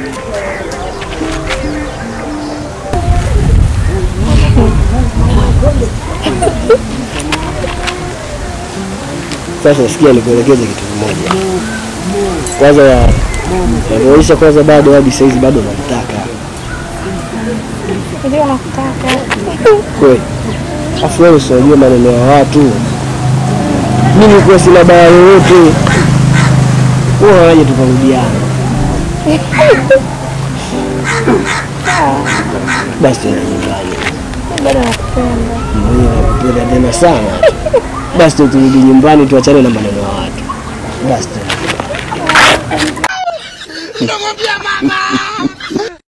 Sasa sikia, nikuelekeze kitu kimoja. Kwanza ya nakuonyesha kwanza, bado hadi saizi bado namtaka Ndio nakutaka. kweli. Afu wewe si unajua maneno ya watu, mimi nilikuwa sina baya yoyote, wewe wanaje tukarudiana? Basi tena nyumbani, Bado nakupenda. mwenye nakupenda tena sana. Basi tu turudi nyumbani, tuachane na maneno ya watu. Basi tena. Namwambia mama